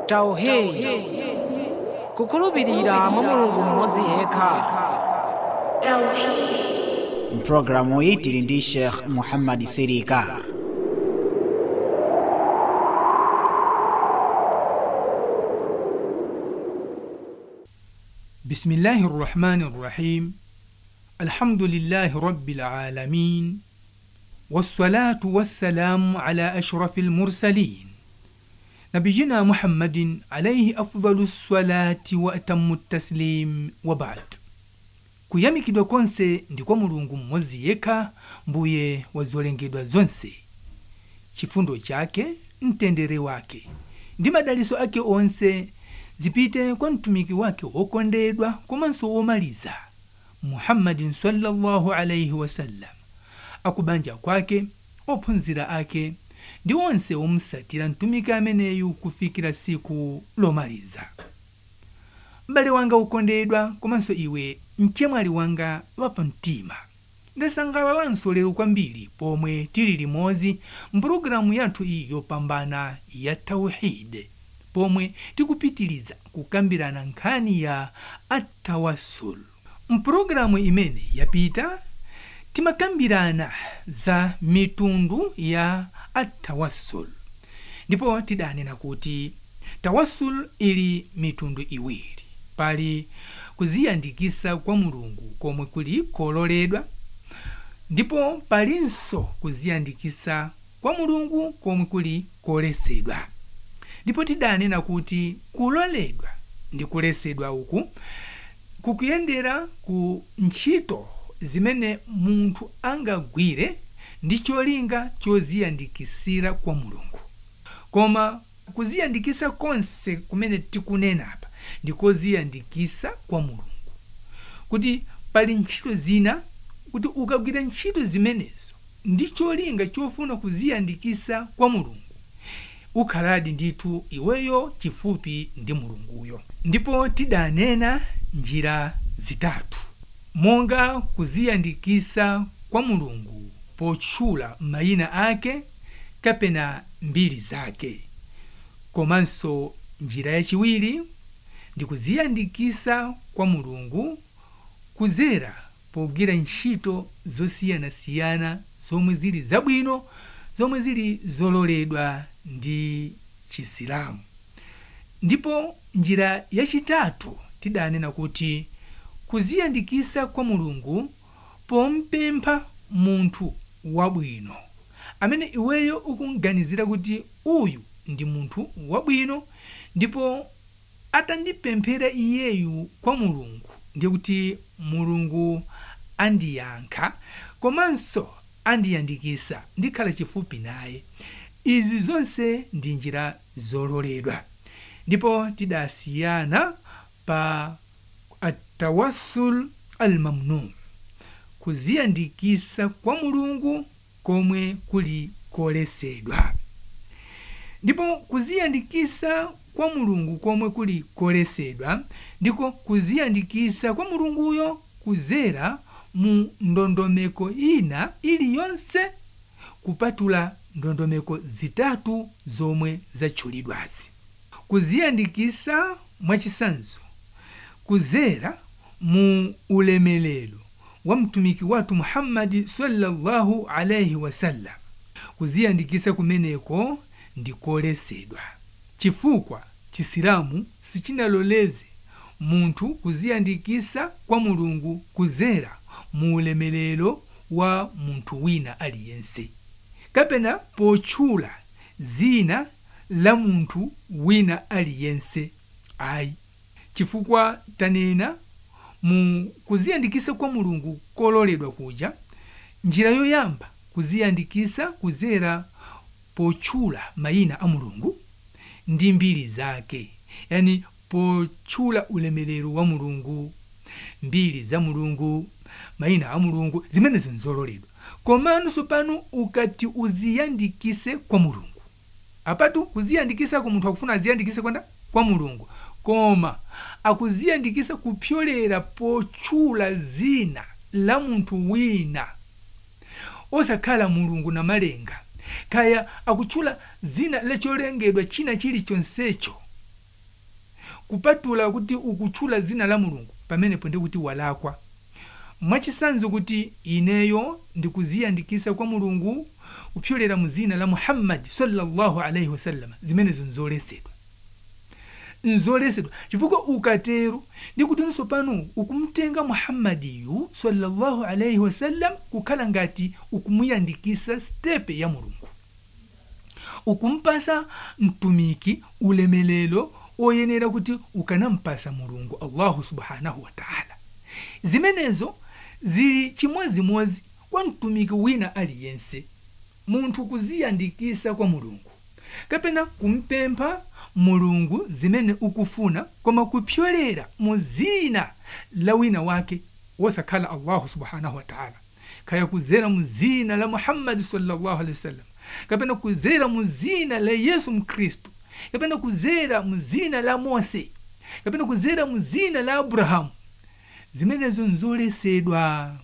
tauhidi kukhulupirira mwa mulungu mmodzi yekha mpulogalamu iyi tili ndi sheikh muhammad sirika بسم الله الرحمن الرحيم الحمد لله رب العالمين والصلاة والسلام على أشرف المرسلين نبينا محمد عليه أفضل الصلاة وأتم التسليم وبعد kuyamikidwa konse ndi kwa mulungu mmodzi yekha mbuye wa zolengedwa zonse chifundo chake mtendere wake ndi madaliso ake onse zipite kwa mtumiki wake wokondedwa komanso womaliza muhammadin sallallahu alaihi wasallam akubanja kwake ophunzira ake ndi onse omsatira mtumiki ameneyu kufikira siku lomaliza m'bale wanga ukondedwa komanso iwe mchemwali wanga wapamtima ndasangalalanso lero kwambiri pomwe tili limodzi mpulogalamu yathu iyi yopambana ya tauhide pomwe tikupitiliza kukambirana nkhani ya atawasul mpulogalamu imene yapita timakambirana za mitundu ya atawasul ndipo tidanena kuti tawasul ili mitundu iwiri pali kuziyandikisa kwa mulungu komwe kuli kololedwa ndipo palinso kuziyandikisa kwa mulungu komwe kuli kolesedwa ndipo tidanena kuti kuloledwa ndi kulesedwa uku kukuyendera ku ntchito zimene munthu angagwire ndi cholinga choziyandikisira kwa mulungu koma kuziyandikisa konse kumene tikunenapa ndi koziyandikisa kwa mulungu kuti pali ntchito zina kuti ukagwira ntchito zimenezo ndi cholinga chofuna kuziyandikisa kwa mulungu ukhaladi ndithu iweyo chifupi ndi mulunguyo ndipo tidanena njira zitatu monga kuziyandikisa kwa mulungu potchula mayina ake kapena mbiri zake komanso njira yachiwiri ndi kuziyandikisa kwa mulungu kuzera pogwira ntchito zosiyanasiyana zomwe zili zabwino zomwe zili zololedwa ndi chisilamu ndipo njira yachitatu tidanena kuti kuziyandikisa kwa mulungu pompempha munthu wabwino amene iweyo ukunganizira kuti uyu ndi munthu wabwino ndipo atandipemphera iyeyu kwa mulungu ndiye kuti mulungu andiyankha komanso andiyandikisa ndikhala chifupi naye izi zonse ndi njira zololedwa ndipo tidasiyana pa atawassul almamnu kuziyandikisa kwa mulungu komwe kuli kolesedwa ndipo kuziyandikisa kwa mulungu komwe kuli kolesedwa ndiko kuziyandikisa kwa mulunguyo kuzera mu ndondomeko ina iliyonse kupatula ndondomeko zitatu zomwe zatchulidwazi kuziyandikisa mwachisanzo kuzera mu ulemelero wa mtumiki wathu muhammadi sallallahu alaihi wasallam kuziyandikisa kumeneko ndi kolesedwa chifukwa chisilamu sichinaloleze munthu kuziyandikisa kwa mulungu kuzera mu ulemelero wa munthu wina aliyense kapena potchula zina la munthu wina aliyense ayi chifukwa tanena mu kuziyandikisa kwa mulungu kololedwa kuja njira yoyamba kuziyandikisa kuzera potchula mayina a mulungu ndi mbiri zake yani potchula ulemerero wa mulungu mbiri za mulungu mayina a mulungu zimenezo nzololedwa komanso pano ukati uziyandikise kwa mulungu apatu kuziyandikisa ku munthu akufuna aziyandikise kwanda kwa mulungu koma akuziyandikisa kupyolera potchula zina la munthu wina osakhala mulungu na malenga kaya akutchula zina lacholengedwa china chilichonsecho kupatula kuti ukutchula zina la mulungu pamenepo ndi kuti walakwa mwachisanzo kuti ineyo ndikuziyandikisa kwa mulungu kupyolera mu zina la muhammadi sallallahu alaihi wasallam zimenezo nzolesedwa nzolesedwa chifukwa ukatero ndi kutinso pano ukumtenga muhammadiyu sallallahu alaihi wasallam kukhala ngati ukumuyandikisa stepe ya mulungu ukumpasa mtumiki ulemelero oyenera kuti ukanampasa mulungu allahu subhanahu wataala zimenezo zili chimozimozi kwa mtumiki wina aliyense munthu kuziyandikisa kwa mulungu kapena kumpempha mulungu zimene ukufuna koma kupyolera mu zina la wina wake wosakhala allahu subhanahu wataala kaya kuzera mu zina la muhammadi sallallahu alaihi wasallam kapena kuzera mu zina la yesu mkhristu kapena kuzera mu zina la mose kapena kuzera mu zina la abrahamu zimenezo nzolesedwa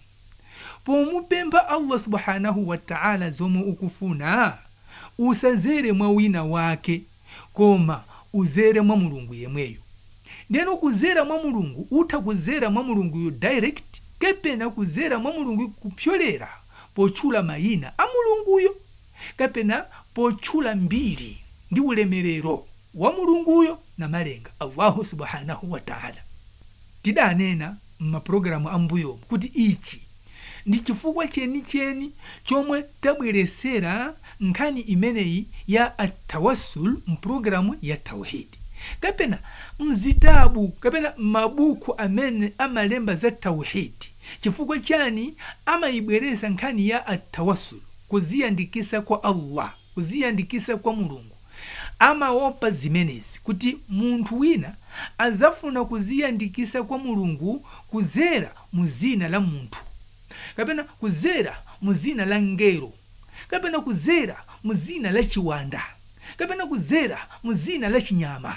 pomupempha allah subhanahu wataala zomwe ukufuna usazere mwa wina wake koma uzere mwa mulungu yemweyo ndeno kuzera mwa mulungu utha kuzera mwa mulunguyo direct kapena kuzera mwa mulungu kupyolera potchula mayina a mulunguyo kapena potchula mbiri ndi ulemerero wa mulunguyo na malenga allahu subhanahu wataala tidanena m'mapulogalamu ambuyomu kuti ichi ndi chifukwa chenicheni chomwe tabweresera nkhani imeneyi ya atawassul mpulogalamu ya tauhidi kapena mzitabu kapena mabuku amene amalemba za tauhidi chifukwa chani amayibweresa nkhani ya atawassul kuziyandikisa kwa allah kuziyandikisa kwa mulungu amaopa zimenezi kuti munthu wina azafuna kuziyandikisa kwa mulungu kuzera mu zina la munthu kapena kuzera mu zina la ngero kapena kuzera mu zina la chiwanda kapena kuzera mu zina la chinyama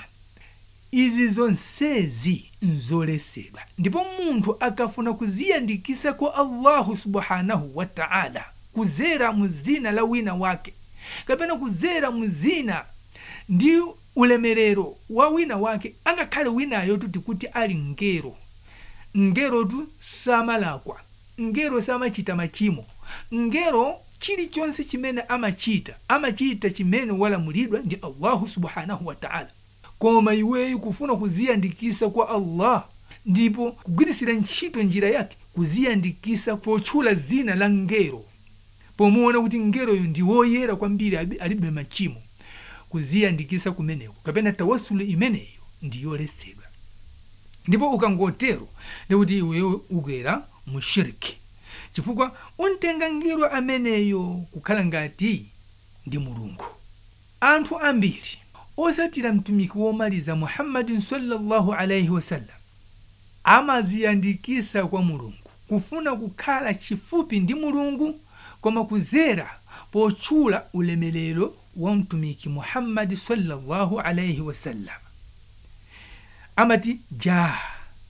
izi zonsezi nzolesedwa ndipo munthu akafuna kuziyandikisa kwa allahu subhanahu wataala kuzera mu zina la wina wake kapena kuzera mu zina ndi ulemerero wa wina wake angakhale winayo tuti kuti ali ngero ngerotu samalakwa ngero samachita machimo ngero chilichonse chimene amachita amachita chimene walamulidwa ndi allahu subhanahu wataala koma iweyo kufuna kuziyandikisa kwa allah ndipo kugwirisira ntchito njira yake kuziyandikisa potchula zina la ngero pomuona kuti ngeroyo ndi woyera kwambiri alibe machimo kuziyandikisa kumeneko kapena tawasulu imeneyo ndiyolesedwa ndipo ukangotero ndikuti iweyo ukwera mu shiriki chifukwa untenga ngero ameneyo kukhala ngati ndi mulungu anthu ambiri osatira mtumiki womaliza muhammadin sallallahu alaihi wasallam amaziyandikisa kwa mulungu kufuna kukhala chifupi ndi mulungu koma kuzera potchula ulemelero wa mtumiki muhammadi sallallahu alaihi wasallam amati jaha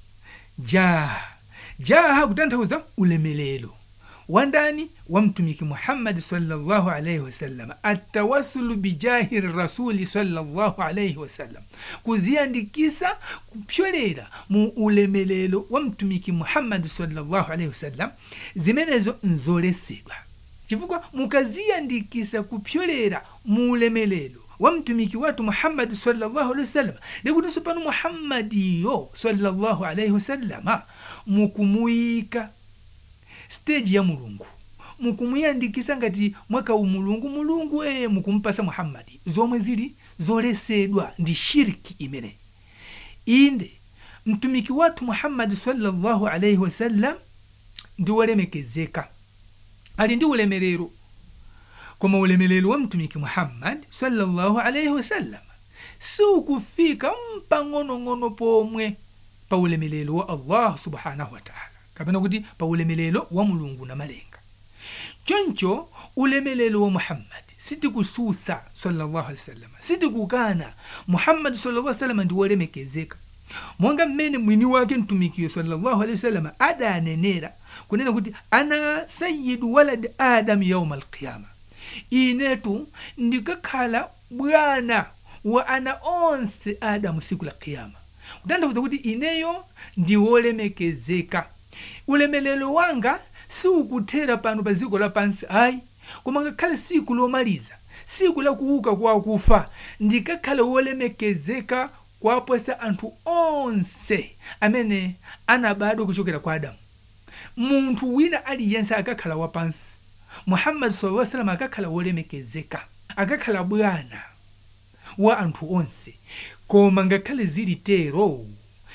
jaha jaha kutanthauza ulemelero wandani wa mtumiki muhammadi sallallahu alaihi wasallam atawasulu bijahi rasuli sallallahu alaihi wasallam kuziyandikisa kupyolera mu ulemelero wa mtumiki muhammadi sallallahu alaihi wasallam zimenezo nzolesedwa chifukwa mukaziyandikisa kupyolera mu ulemelero wa mtumiki watu muhammadi sallallahu alaihi wasallam ndikutinso pano muhammadiyo sallallahu alaihi wasallama mukumuyika stage ya mulungu mukumuyandikisa ngati mwaka umulungu mulungu eye mukumpasa muhammadi zomwe zili zolesedwa ndi shiriki imeneyi inde mtumiki wathu muhammadi sallallahu alaihi wasallam ndi wolemekezeka ali ndi ulemerero koma ulemerero wa mtumiki muhammad sallallahu alaihi wasallam siukufika mpang'onong'ono pomwe pa ulemerero wa allah subhanahu wataala kapena kuti pa ulemerero wa mulungu na malenga choncho ulemerero wa muhammadi sitikususa sallallahu alaihi wasallam sitikukana muhammadi sallallahu alaihi wasallam ndi wolemekezeka monga mmene mwini wake mtumikiyo sallallahu alaihi wasallam adanenera kunena kuti ana sayidu waladi adamu yauma alqiyama inetu ndikakhala bwana wa ana onse adamu siku la qiyama kutanthauza kuti ineyo ndi wolemekezeka ulemelero wanga siukuthera pano pa dziko lapansi ayi koma ngakhale siku lomaliza siku la kuuka kwa akufa ndikakhale wolemekezeka kuposa anthu onse amene anabadwa kuchokera kwa adamu munthu wina aliyense akakhala wapansi muhammadi sallallahu alaihi wasallam akakhala wolemekezeka akakhala bwana wa anthu onse koma ngakhale zili tero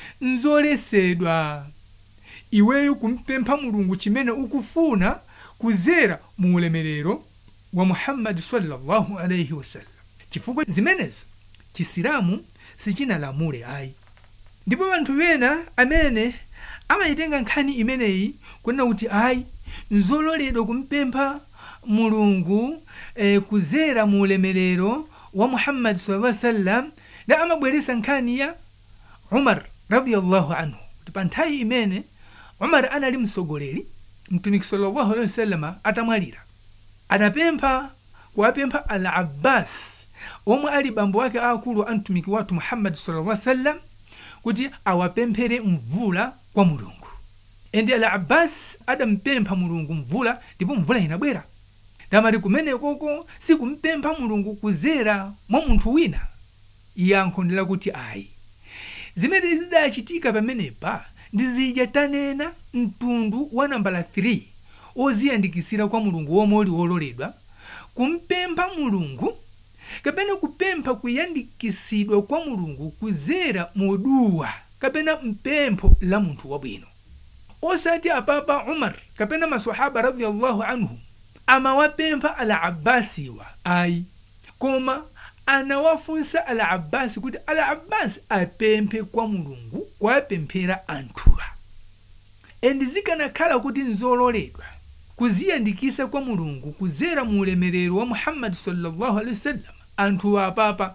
nzoletsedwa iweyo kumpempha mulungu chimene ukufuna kudzera mu ulemerero wa muhammadi sallallahu alaihi wasallam chifukwa zimenezo chisilamu sichinalamule ayi ndipo anthu ena amene amayitenga nkhani imeneyi kunena kuti ayi nzololedwa kumpempha mulungu eh, kudzera mu ulemerero wa muhammadi sallallahu alaihi wasallam na amabweresa nkhani ya umar radiyallahu anhu kuti pa nthawi imene umar anali mtsogoleri mtumiki sallallahu alaihi wasallam atamwalira adapempha kuwapempha al abbas omwe ali bambo wake akulu a mtumiki wathu muhammadi sallallahu alaihi wasallam kuti awapemphere mvula kwa mulungu ende al abbas adampempha mulungu mvula ndipo mvula inabwera ndamati kumenekoko sikumpempha mulungu kudzera mwa munthu wina yankho ndi lakuti ayi zimene zidachitika pamenepa ndizija tanena mtundu wa nambala 3 oziyandikisira kwa mulungu womwe uli wololedwa kumpempha mulungu kapena kupempha kuyandikisidwa kwa mulungu kudzera moduwa kapena mpempho la munthu wabwino osati apapa umar kapena masahaba radiyallahu anhu amawapempha al abbasiwa ayi koma anawafunsa al abbasi kuti al abbasi apemphe kwa mulungu kuwapemphera anthuwa endi zikanakhala kuti nzololedwa kuziyandikisa kwa mulungu kudzera mu ulemerero wa muhammadi sallallahu alaihi wasallam anthu apapa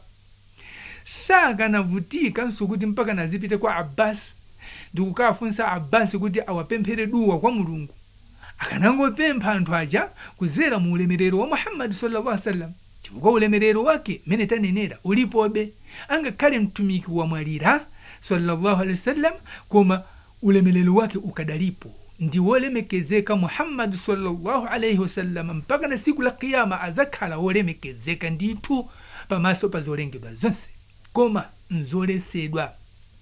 sakanavutikanso kuti mpaka nazipite kwa abbasi ndikukafunsa abbasi kuti awapemphere duwa kwa mulungu akanangopempha anthu aja kudzera mu ulemerero wa muhammadi sallallahu alaihi wasallam chifukwa ulemerero wake mene tanenera ulipobe angakhale mtumiki wamwalira sallallahu alaihi wasallam koma ulemerero wake ukadalipo ndi wolemekezeka muhammadi sallallahu alaihi wasallam mpaka na siku la kiyama azakhala wolemekezeka ndithu pamaso pa zolengedwa zonse koma nzoletsedwa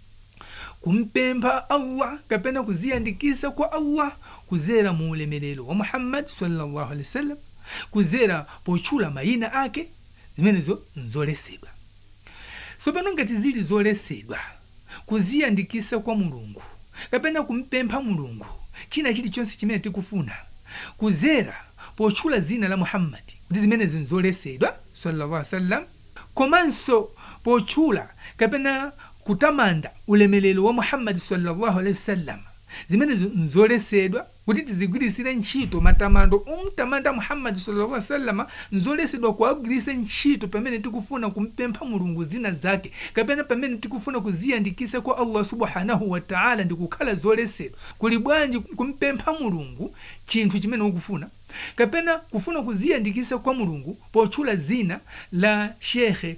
kumpempha allah kapena kuziyandikisa kwa allah kudzera mu ulemerero wa muhammadi sallallahu alaihi wasallam kudzera potchula mayina ake zimenezo nzoletsedwa tsopano ngati zili zoletsedwa kuziyandikisa kwa mulungu kapena kumpempha mulungu china chilichonse chimene tikufuna kudzera potchula zina la muhammadi kuti zimenezi nzoletsedwa sallallahu alaihi wasallam komanso potchula kapena kutamanda ulemerero wa muhammadi sallallahu alaihi wasallam zimenezo nzoletsedwa kuti tizigwirisire ntchito matamando omtamanda muhammadi sallallahu alaihi wasallam nzoletsedwa kuwagwirise ntchito pamene tikufuna kumpempha mulungu zina zake kapena pamene tikufuna kuziyandikisa kwa allah subhanahu wa taala ndikukhala zoletsedwa kuli bwanji kumpempha mulungu chinthu chimene ukufuna kapena kufuna kuziyandikisa kwa mulungu potchula zina la shekhe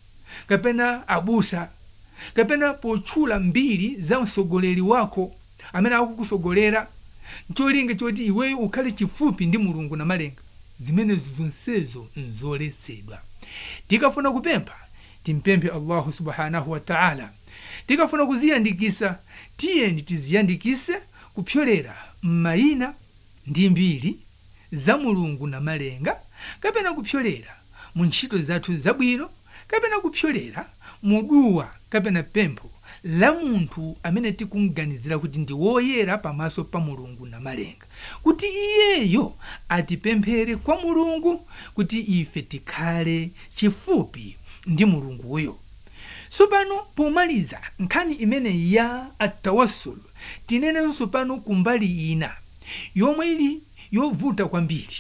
kapena abusa kapena potchula mbiri za mtsogoleri wako amene akukusogolera ncholinga choti iweyo ukhale chifupi ndi mulungu na malenga zimenezo zonsezo nzoletsedwa tikafuna kupempha timpemphe allahu subhanahu wa taala tikafuna kuziyandikisa tiyeni tiziyandikise kupyolera m'mayina ndi mbiri za mulungu na malenga kapena kupyolera mu ntchito zathu zabwino kapena kupyolera muduwa kapena pempho la munthu amene tikumganizira kuti ndi woyera pamaso pa mulungu na malenga kuti iyeyo atipemphere kwa mulungu kuti ife tikhale chifupi ndi mulunguyo tsopano pomaliza nkhani imene ya atawassul tinenenso pano kumbali ina yomwe ili yovuta kwambiri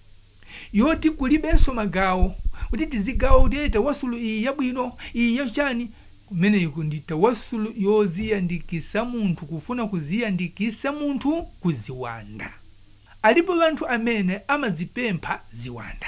yoti kulibenso magawo kuti tizigawa kuti "Eh, tawasulu iyi yabwino iyi yachani kumeneku ndi tawasulu yoziyandikisa munthu kufuna kuziyandikisa munthu kuziwanda alipo anthu amene amazipempha ziwanda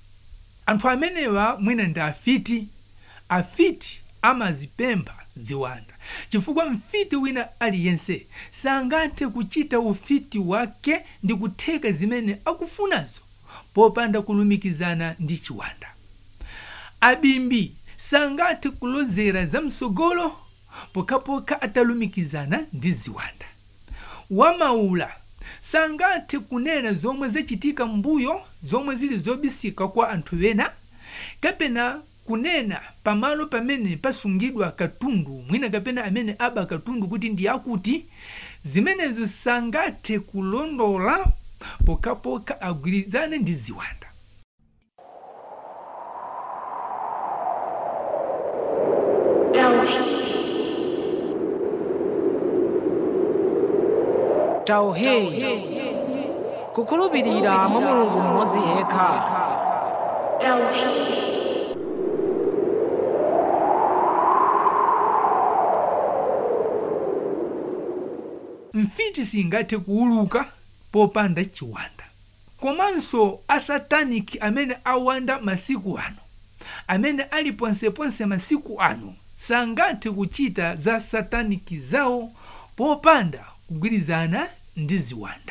anthu amenewa mwina ndi afiti afiti amazipempha ziwanda chifukwa mfiti wina aliyense sangathe kuchita ufiti wake ndi kutheka zimene akufunazo popanda kulumikizana ndi chiwanda abimbi sangathe kulozera zamsogolo pokhapokha atalumikizana ndi ziwanda wamaula sangathe kunena zomwe zachitika mbuyo zomwe zili zobisika kwa anthu ena kapena kunena pamalo pamene pasungidwa katundu mwina kapena amene aba katundu kuti ndi akuti zimenezo sangathe kulondola pokhapokha agwirizane ndi ziwanda tauhidi kukhulupirira mwa mulungu mmodzi yekha mfiti singathe kuuluka popanda chiwanda komanso asataniki amene awanda masiku ano amene ali ponseponse masiku ano sangathe kuchita za sataniki zawo popanda kugwirizana ndi ziwanda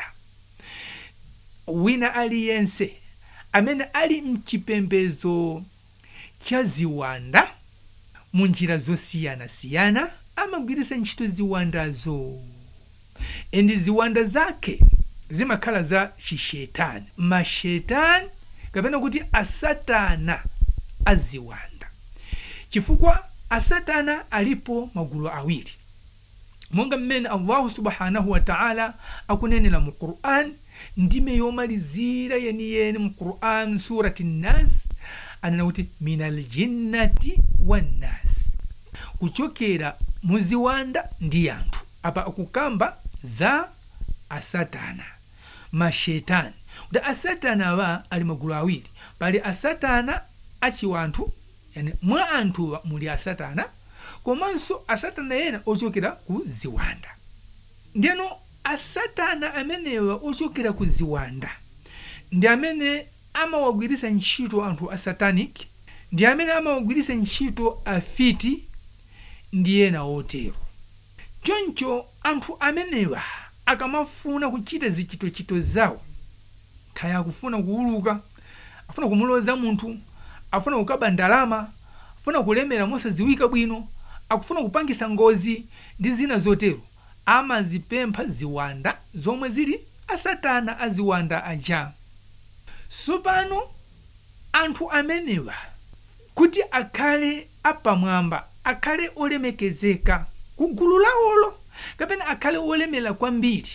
wina aliyense amene ali mchipembedzo cha ziwanda mu njira zosiyanasiyana amagwiritsa ntchito ziwandazo endi ziwanda zake zimakhala za chishetani mashetani kapena kuti asatana aziwanda chifukwa asatana alipo magulu awiri monga mmene allahu subhanahu wa taala akunenera mu quran ndime yomalizira yeniyeni mu quran surati nnas anena kuti min aljinnati wannas kuchokera mu ziwanda ndi anthu apa akukamba za asatana mashetani kuti asatana wa ali magulu awiri pali asatana achiwanthu yani mwa anthuwa muli asatana komanso asatana ena ochokera ku ziwanda ndiyeno asatana amenewa ochokera ku ziwanda ndi amene amawagwiritsa ntchito anthu asatanic ndi amene amawagwiritsa ntchito afiti ndi ena otero choncho anthu amenewa akamafuna kuchita zichitochito zawo kaya akufuna kuuluka afuna kumuloza munthu afuna kukaba ndalama afuna kulemera mosadziwika bwino akufuna kupangisa ngozi ndi zina zotero amazipempha ziwanda zomwe zili asatana aziwanda aja sopano anthu amenewa kuti akhale apamwamba akhale olemekezeka ku gulu lawolo kapena akhale olemera kwambiri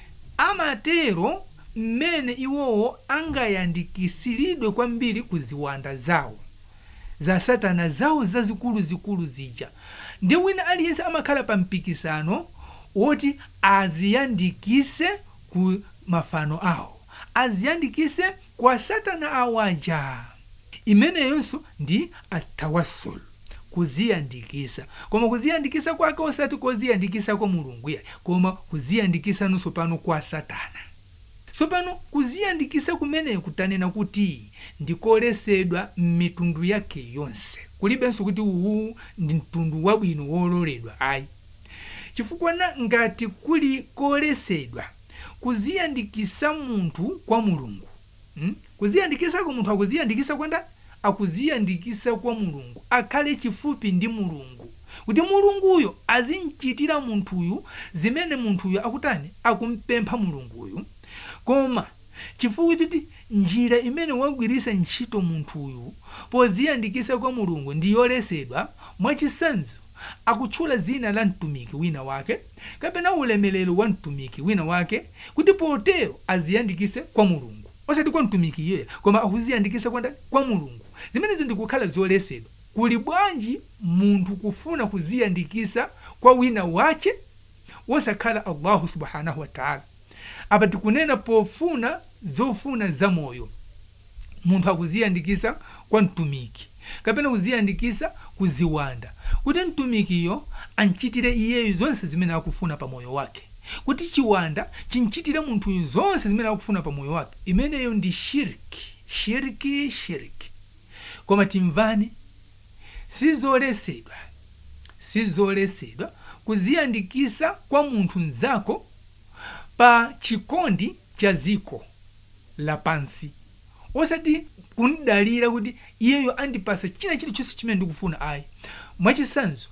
amatero mmene iwowo angayandikisiridwe kwambiri ku ziwanda zawo za satana zawo zazikuluzikulu zija ndi wina aliyense amakhala pa mpikisano woti aziyandikise ku mafano awo aziyandikise kwa satana awo aja imeneyonso ndi atawassul kuziyandikisa koma kuziyandikisa kwake osati koziyandikisa kwa mulungu ya koma kuziyandikisa nonso pano kwa satana tsopano kuziyandikisa kumeneyo kutanena kuti ndikolesedwa m'mitundu yake yonse kulibenso kuti uwu ndi mtundu wabwino wololedwa ayi chifukwa na ngati kuli kolesedwa kuziyandikisa munthu kwa mulungu hmm? kuziyandikisako munthu akuziyandikisa kwanda akuziyandikisa kwa mulungu akhale chifupi ndi mulungu kuti mulunguyo azimchitira munthuyu zimene munthuyu akutani akumpempha mulunguyu koma chifukwa kuti njira imene wagwiritsa ntchito munthuyu poziyandikisa kwa mulungu ndi yolesedwa mwachisanzo akutchula zina la mtumiki wina wake kapena ulemelero wa mtumiki wina wake kuti potero aziyandikise kwa mulungu osati kwa mtumiki iyeyo koma akuziyandikisa kwa ndani kwa mulungu zimenezo ndikukhala zolesedwa kuli bwanji munthu kufuna kuziyandikisa kwa wina wache wosakhala allahu subhanahu wataala apa tikunena pofuna zofuna zamoyo munthu akuziyandikisa kwa mtumiki kapena kuziyandikisa kuziwanda kuti mtumikiyo anchitire iyeyo zonse zimene akufuna pa moyo wake kuti chiwanda chinchitire munthuyu zonse zimene akufuna pa moyo wake imeneyo ndi shiriki shiriki shiriki koma timvani sizolesedwa sizolesedwa kuziyandikisa kwa munthu mzako pa chikondi cha ziko lapansi osati kundidalira kuti iyeyo andipasa china chilichonse chimene ndikufuna ayi mwachisanzo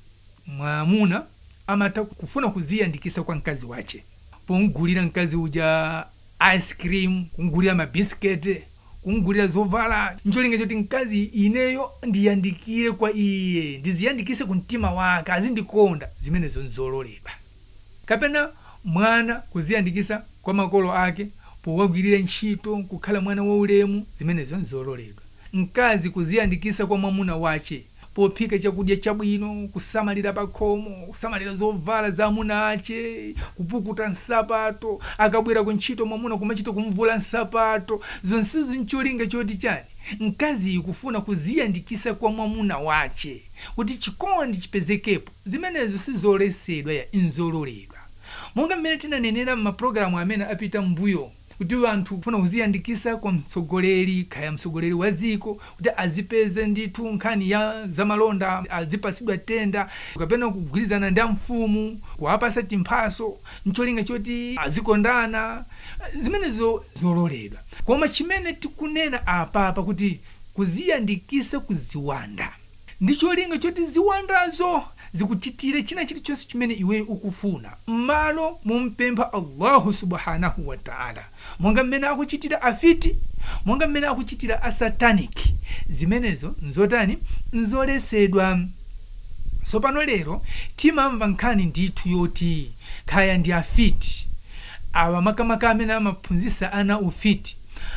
mwamuna amatha kufuna kuziyandikisa kwa mkazi wache pomugulira mkazi uja ice cream kumugulira mabisikete kumugulira zovala ncholinga choti mkazi ineyo ndiyandikire kwa iye ndiziyandikise ku mtima wake azindikonda zimenezo nzololedwa kapena mwana kuziyandikisa kwa makolo ake powagwirira ntchito kukhala mwana waulemu zimenezo nzololedwa mkazi kuziyandikisa kwa mwamuna wache pophika chakudya chabwino kusamalira pakhomo kusamalira zovala za amuna ache kupukuta nsapato akabwera ku ntchito mwamuna kumachita kumvula nsapato zonsezo ncholinga choti chani mkaziyi kufuna kuziyandikisa kwa mwamuna wache kuti chikondi chipezekepo zimenezo sizolesedwa ya inzololedwa monga mmene tinanenera m'mapulogalamu amene apita mbuyo kuti anthu kufuna kuziyandikisa kwa mtsogoleri kaya mtsogoleri wa dziko kuti azipeze ndithu nkhani ya zamalonda azipasidwa tenda kapena kugwirizana ndi amfumu kuwapasa timphaso ncholinga choti azikondana zimenezo zololedwa koma chimene tikunena apapa kuti kuziyandikisa kuziwanda ndi cholinga choti ziwandazo zikuchitire china chilichonse chimene iweyo ukufuna m'malo mumpempha allahu subhanahu wa taala monga mmene akuchitira afiti monga mmene akuchitira asataniki zimenezo nzotani nzolesedwa tsopano lero timamva nkhani ndithu yoti khaya ndi afiti awa makamaka amene amaphunzitsa ana ufiti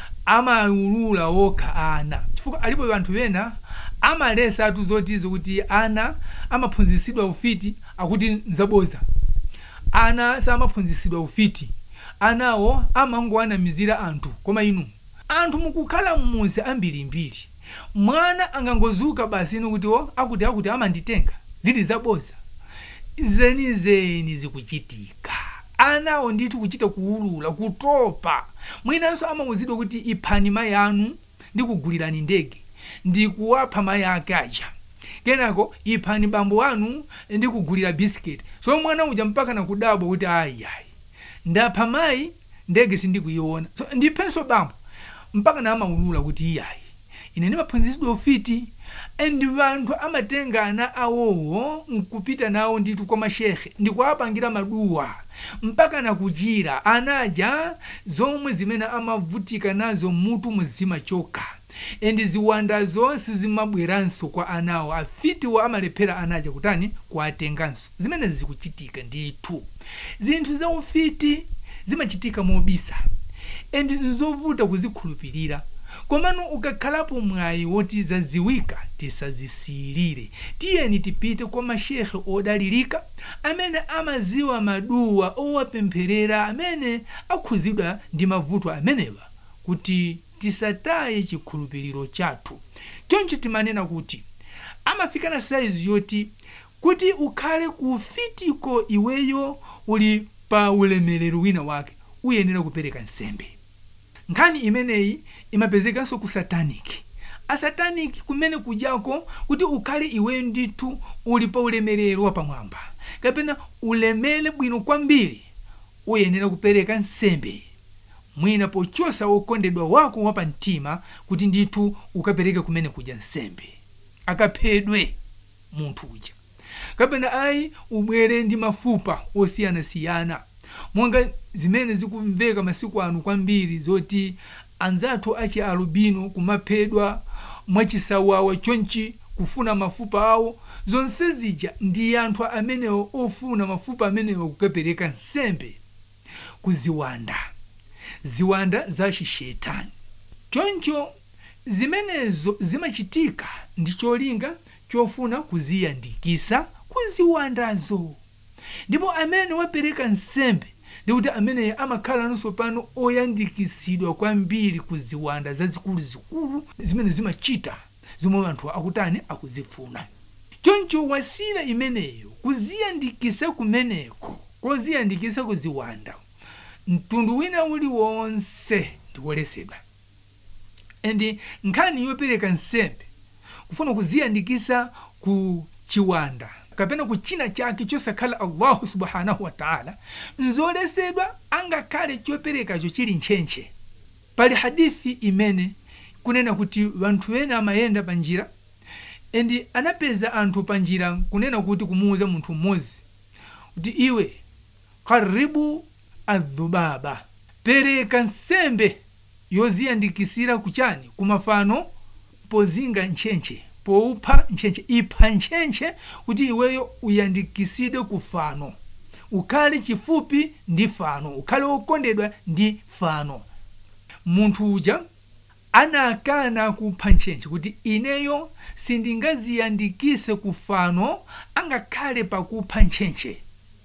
amaulula okha ana chifukwa alipo anthu ena amalesa atu zotizo kuti ana amaphunzitsidwa ufiti akuti nzaboza ana samaphunzitsidwa ufiti anawo amangoanamizira anthu koma inu anthu mukukhala mmuzi ambirimbiri mwana angangozuka basi inu kuti o akuti akuti amanditenga zili zaboza zenizeni zikuchitika anawo ndithu kuchita kuulula kutopa mwinanso amawuzidwa kuti iphani mayi anu ndikugulirani ndege ndikuwapha mayi ake aja kenako iphani bambo anu ndikugulira bisiketi so mwana uja mpaka nakudabwa kuti ayiayi ndapha mayi ndege sindikuyiona so ndiphenso bambo mpaka namaulula kuti iyayi ine ndimaphunzitsidwa ufiti and vanthu amatenga ana awowo nkupita nawo ndithu kwa mashehe ndikuwapangira maduwa mpaka nakuchira anaja zomwe zimene amavutika nazo mutu muzima chokha endi ziwanda zonse zimabweranso kwa anawo afitiwo amalephera anaja kutani kuwatenganso zimene zikuchitika ndithu zinthu za ufiti zimachitika mobisa endi nzovuta kuzikhulupirira komano ukakhalapo mwayi woti zaziwika tisazisiyirire tiyeni tipite kwa mashehe odalirika amene amaziwa maduwa owapempherera amene akhuzidwa ndi mavuto amenewa kuti tisataye chikhulupiriro chathu choncho timanena kuti amafika na saizi yoti kuti ukhale kufitiko iweyo uli pa ulemerero wina wake uyenera kupereka nsembe nkhani imeneyi imapezekanso ku sataniki asataniki kumene kujako kuti ukhale iweyo ndithu uli pa ulemerero wapamwamba kapena ulemere bwino kwambiri uyenera kupereka nsembe mwina pochosa wokondedwa wako wapamtima kuti ndithu ukapereke kumene kuja nsembe akaphedwe munthu uja kapena ayi ubwere ndi mafupa osiyanasiyana monga zimene zikumveka masiku ano kwambiri zoti anzathu achi alubino kumaphedwa mwachisawawa chonchi kufuna mafupa awo zonse zija ndi anthu amenewo ofuna mafupa amenewo kukapereka nsembe kuziwanda ziwanda za xixetani choncho zimenezo zimachitika ndi cholinga chofuna kuziyandikisa kuziwandazo ndipo amene wapereka nsembe ndikuti ameneyo amakhala nonso pano oyandikisidwa kwambiri kuziwanda zazikuluzikulu zimene zimachita zomwe anthu akutani akuzifuna choncho wasila imeneyo kuziyandikisa kumeneko koziyandikisa kuziwanda mtundu wina uliwonse ndikolesedwa and nkhani yopereka nsembe kufuna kuziyandikisa ku chiwanda kapena ku china chake chosakhala allahu subhanahu wataala nzolesedwa angakhale choperekacho chili ntchentche pali hadithi imene kunena kuti vanthu ena amayenda pa njira endi anapeza anthu pa njira kunena kuti kumuuza munthu mmodzi kuti iwe karibu adhubaba pereka nsembe yoziyandikisira kuchani kumafano pozinga ntchentche poupha ntchentche ipha ntchentche kuti iweyo uyandikisidwe ku fano ukhale chifupi ndi fano ukhale wokondedwa ndi fano munthu uja anakana kupha ntchentche kuti ineyo sindingaziyandikise ku fano angakhale pakupha ntchentche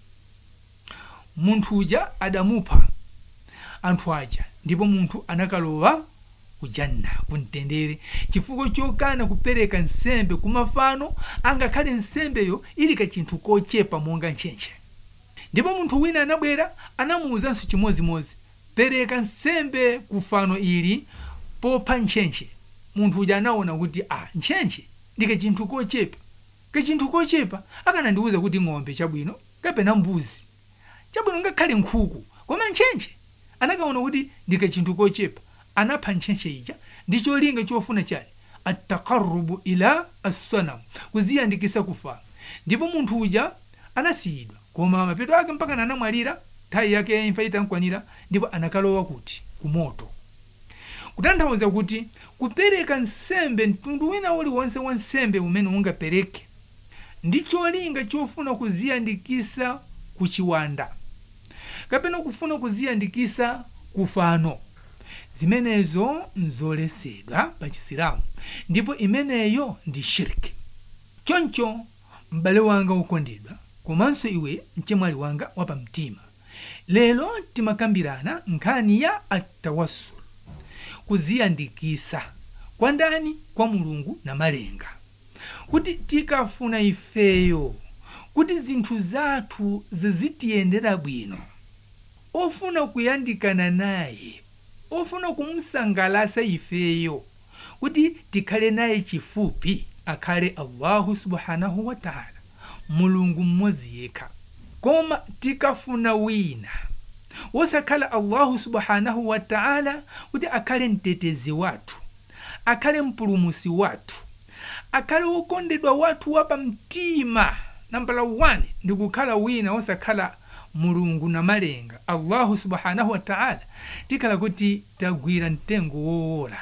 munthu uja adamupha anthu aja ndipo munthu anakalowa kujanna kumtendere chifukwa chokana kupereka nsembe kumafano angakhale nsembeyo ili kachinthu kochepa monga ntchentche ndipo munthu wina anabwera anamuwuzanso chimodzimodzi pereka nsembe kufano ili popha ntchentche munthu uja anaona kuti a ntchentche ndi kachinthu kochepa kachinthu kochepa akanandiwuza kuti ng'ombe chabwino kapena mbuzi chabwino ngakhale nkhuku koma ntchentche anakaona kuti ndi kachinthu kochepa anapha ntchentche ija ndi cholinga chofuna chani atakarubu ila assanam kuziyandikisa kufano ndipo munthu uja anasiyidwa koma mapeto ake mpaka anamwalira nthawi yake ya imfa itankwanira ndipo anakalowa kuti kumoto kutanthauza kuti kupereka nsembe mtundu wina uliwonse wa nsembe umene ungapereke ndi cholinga chofuna kuziyandikisa ku chiwanda kapena kufuna kuziyandikisa kufano zimenezo nzolesedwa pa chisilamu ndipo imeneyo ndi shirki choncho m'bale wanga wokondedwa komanso iwe mchemwali wanga wapamtima lero timakambirana nkhani ya atawassul kuziyandikisa kwa ndani kwa mulungu na malenga kuti tikafuna ifeyo kuti zinthu zathu zizitiyendera bwino ofuna kuyandikana naye ofuna kumsangalasa ifeyo kuti tikhale naye chifupi akhale allahu subhanahu wataala mulungu mmodzi yekha koma tikafuna wina wosakhala allahu subhanahu wataala kuti akhale mtetezi wathu akhale mpulumusi wathu akhale wokondedwa wathu wapamtima nambala 1 ndi kukhala wina wosakhala mulungu na malenga allahu subhanahu wataala tikhala kuti tagwira mtengo wowola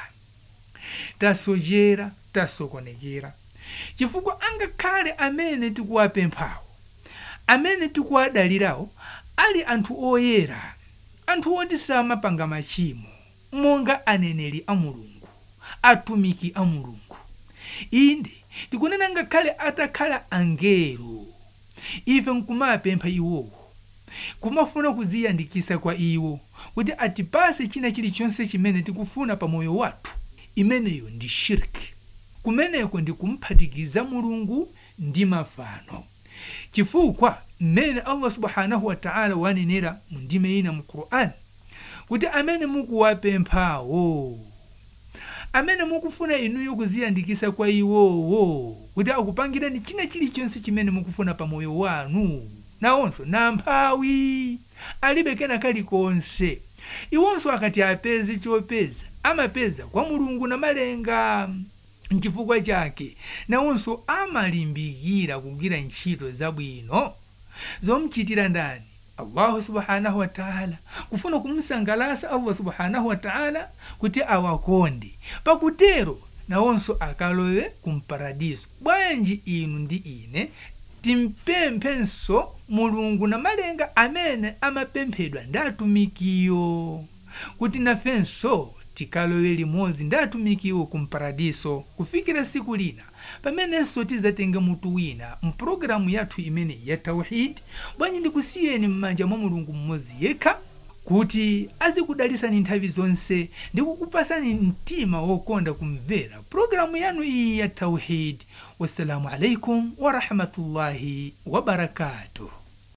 tasojera tasokonekera chifukwa angakhale amene tikuwapemphawo amene tikuwadalirawo ali anthu oyera anthu oti samapanga machimo monga aneneri a mulungu atumiki a mulungu inde tikunena ngakhale atakhala angelo ife nkumapempha iwowo kumafuna kuziyandikisa kwa iwo kuti atipase china chilichonse chimene tikufuna pa moyo wathu imeneyo ndi shirki kumeneko ndi kumphatikiza mulungu ndi mafano chifukwa mmene allah subhanahu wataala wanenera mu ndime ina mu qur'ani kuti amene mukuwapemphawo amene mukufuna inuyo kuziyandikisa kwa iwowo kuti akupangireni china chilichonse chimene mukufuna pa moyo wanu nawonso namphawi alibe kena kalikonse iwonso akati apeze chopeza amapeza kwa mulungu na malenga nchifukwa chake nawonso amalimbikira kugwira ntchito zabwino zomchitira ndani allahu subhanahu wataala kufuna kumsangalasa allah subhanahu wataala kuti awakonde pakutero nawonso akalowe kumparadiso bwanji inu ndi ine timpemphenso mulungu na malenga amene amapemphedwa ndi atumikiyo kuti nafenso tikalowe limodzi ndi atumikiwo kumparadiso kufikira siku lina pamenenso tizatenge mutu wina mpulogalamu yathu imene ya tauhidi bwanji ndikusiyeni m'manja mwa mulungu mmodzi yekha kuti azikudalisani nthawi zonse ndi kukupasani mtima wokonda kumvera pulogalamu yanu iyi ya tauhidi wassalamu alaikum warahmatullahi wabarakatuh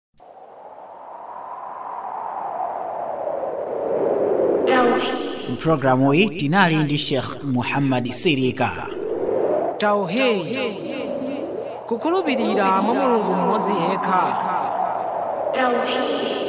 mpulogalamu iyi tinali ndi sheikh muhammad sirika tauhid kukhulupirira mwa mulungu mmodzi yekha Tauhid.